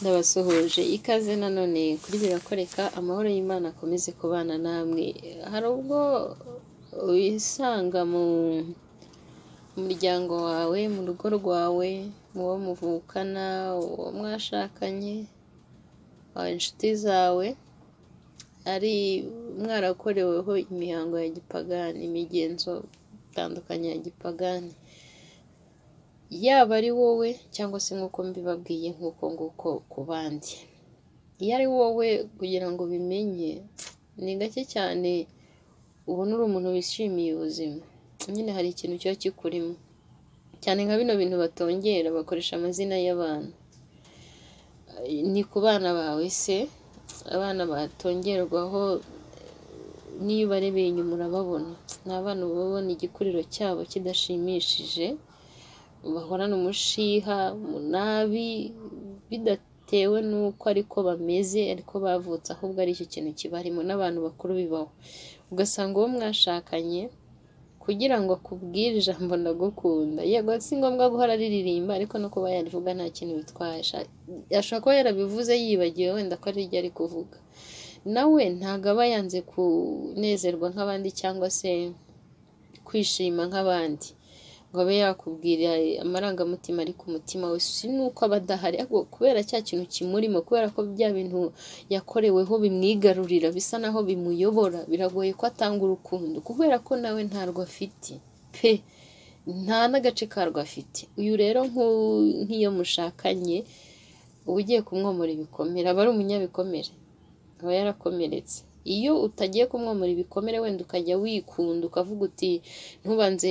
ndabasuhuje ikaze nanone kuri birakoreka amahoro y'imana akomeze kubana namwe hari ubwo wisanga mu muryango wawe mu rugo rwawe mu wo muvukana uwo mwashakanye inshuti zawe ari mwarakoreweho imihango ya gipagani imigenzo itandukanye ya gipagani yaba ari wowe cyangwa se nk'uko mbibabwiye nk'uko nguko ku bandi iyo ari wowe kugira ngo ubimenye ni gake cyane ubona uri umuntu wishimiye ubuzima nyine hari ikintu kiba kikurimo cyane nka bino bintu batongera bakoresha amazina y'abantu ni ku bana bawe se abana batongerwaho n'iyo ubarebeye inyuma urababona ni abana uba ubona igikuriro cyabo kidashimishije bahorana umushiha mu nabi bidatewe n'uko ariko bameze ariko bavutse ahubwo ari icyo kintu kibarimo n'abantu bakuru bibaho ugasanga uwo mwashakanye kugira ngo akubwire ijambo ndagukunda yego si ngombwa guhora riririmba ariko no kuba yarivuga nta kintu bitwaye ashobora kuba yarabivuze yibagiwe wenda ko ariryo ari kuvuga nawe ntabwo aba yanze kunezerwa nk'abandi cyangwa se kwishima nk'abandi ngo abe yakubwira amarangamutima ari ku mutima we si nuko aba adahari kubera cya kintu kimurimo kubera ko bya bintu yakoreweho bimwigarurira bisa naho bimuyobora biragoye ko atanga urukundo kubera ko nawe ntarwo afite pe nta n'agace karwo afite uyu rero nk'iyo mushakanye uba ugiye kumwomora ibikomere aba ari umunyabikomere aba yarakomeretse iyo utagiye kumwomora ibikomere wenda ukajya wikunda ukavuga uti ntubanze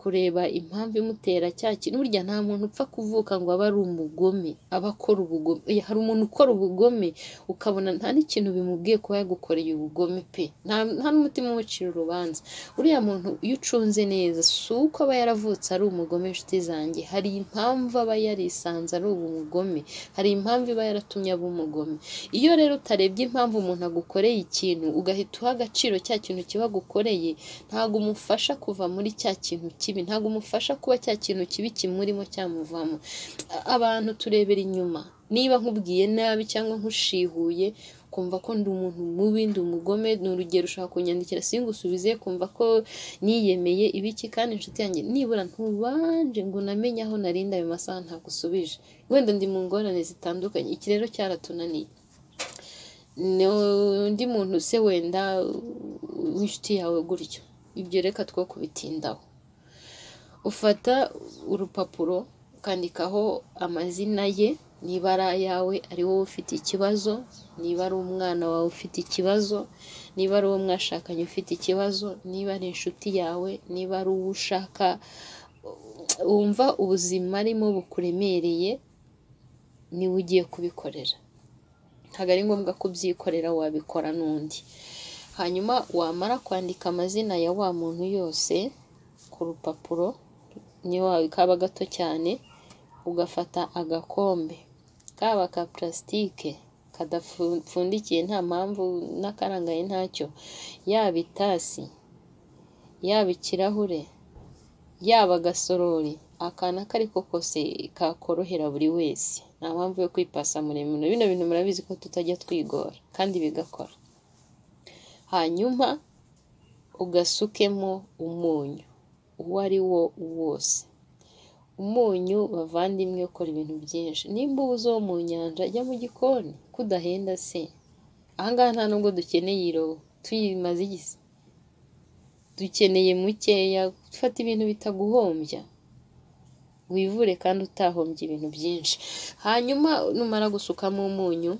kureba impamvu imutera cya kintu burya nta muntu upfa kuvuka ngo abe ari umugome aba akora ubugome hari umuntu ukora ubugome ukabona nta n'ikintu bimubwiye kuba yagukoreye ubugome pe nta n'umutima umucira urubanza uriya muntu iyo ucunze neza si uko aba yaravutse ari umugome inshuti zanjye hari impamvu aba yarisanze ari umugome hari impamvu iba yaratumye aba umugome iyo rero utarebye impamvu umuntu agukoreye ikintu ugahita uha agaciro cya kintu kiba gukoreye ntabwo umufasha kuva muri cya kintu kibi ntabwo umufasha kuba cya kintu kibi kimurimo cyamuvamo abantu turebera inyuma niba nkubwiye nabi cyangwa nkushihuye kumva ko ndi umuntu mubi ndi umugome ni urugero ushaka kunyandikira singusubize kumva ko niyemeye ibiki kandi inshuti yanjye nibura ntubanje ngo unamenye aho narinda ayo masaha ntagusubije wenda ndi mu ngorane zitandukanye iki rero cyaratunaniye undi muntu se wenda w'inshuti yawe gutyo ibyo reka two kubitindaho ufata urupapuro ukandikaho amazina ye niba ari ayawe ari wowe ufite ikibazo niba ari umwana wawe ufite ikibazo niba ari uwo mwashakanye ufite ikibazo niba ari inshuti yawe niba ari uwo ushaka wumva ubuzima arimo bukuremereye niwe ugiye kubikorera ntabwo ari ngombwa kubyikorera wabikora n'undi hanyuma wamara kwandika amazina ya wa muntu yose ku rupapuro niba kaba gato cyane ugafata agakombe kaba ka purasitike kadapfundikiye nta mpamvu n'akarangaye ntacyo yaba itasi yaba ikirahure yaba agasorori akantu ako ariko kose kakorohera buri wese nta mpamvu yo kwipasa muremure bino bintu murabizi ko tutajya twigora kandi bigakora hanyuma ugasukemo umunyu uwo ari wo wose umunyu bavandimwe ukora ibintu byinshi nimba ubuze wo mu nyanja jya mu gikoni kudahenda se ahangaha nta nubwo dukeneye irobo tuyimaze igisa dukeneye mukeya dufata ibintu bitaguhombya wivure kandi utahombye ibintu byinshi hanyuma numara gusukamo umunyu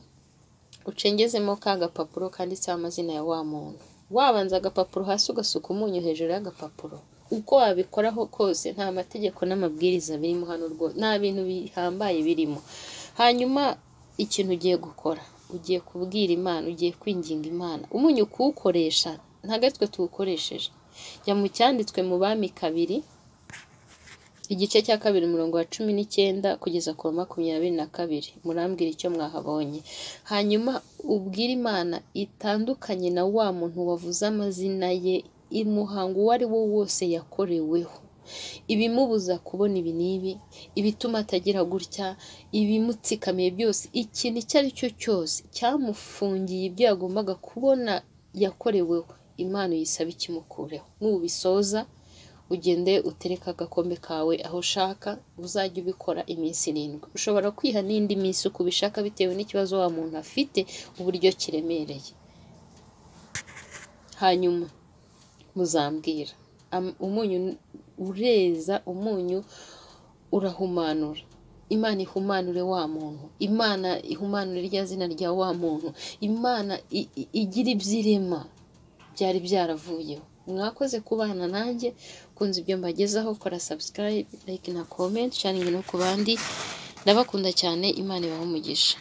ucengezemo ka gapapuro kanditseho amazina ya wa muntu wabanza agapapuro hasi ugasuka umunyu hejuru y'agapapuro uko wabikoraho kose nta mategeko n'amabwiriza birimo hano rwose nta bintu bihambaye birimo hanyuma ikintu ugiye gukora ugiye kubwira imana ugiye kwinginga imana umunyu kuwukoresha ntagatwe tuwukoresheje jya mu cyanditswe mu bami kabiri igice cya kabiri umurongo wa cumi n'icyenda kugeza ku wa makumyabiri na kabiri murambwira icyo mwahabonye hanyuma ubwire imana itandukanye na wa muntu wavuze amazina ye umuhango uwo ari wo wose yakoreweho ibimubuza kubona ibi n'ibi ibituma atagira gutya ibimutsikamiye byose ikintu icyo ari cyo cyose cyamufungiye ibyo yagombaga kubona yakoreweho impano yisaba ikimukureho nubisoza ugende utereke agakombe kawe aho ushaka uzajya ubikora iminsi irindwi ushobora kwiha n'indi minsi uko ubishaka bitewe n'ikibazo wa muntu afite uburyo kiremereye hanyuma muzambwira Am- umunyu ureza umunyu urahumanura imana ihumanure wa muntu imana ihumanure rya zina rya wa muntu imana i- i- igira ibyirema byari byaravuyeho mwakoze kubana nanjye kunze ibyo mbagezaho kora subscribe like na comment sharing no ku bandi ndabakunda cyane imana ibahe umugisha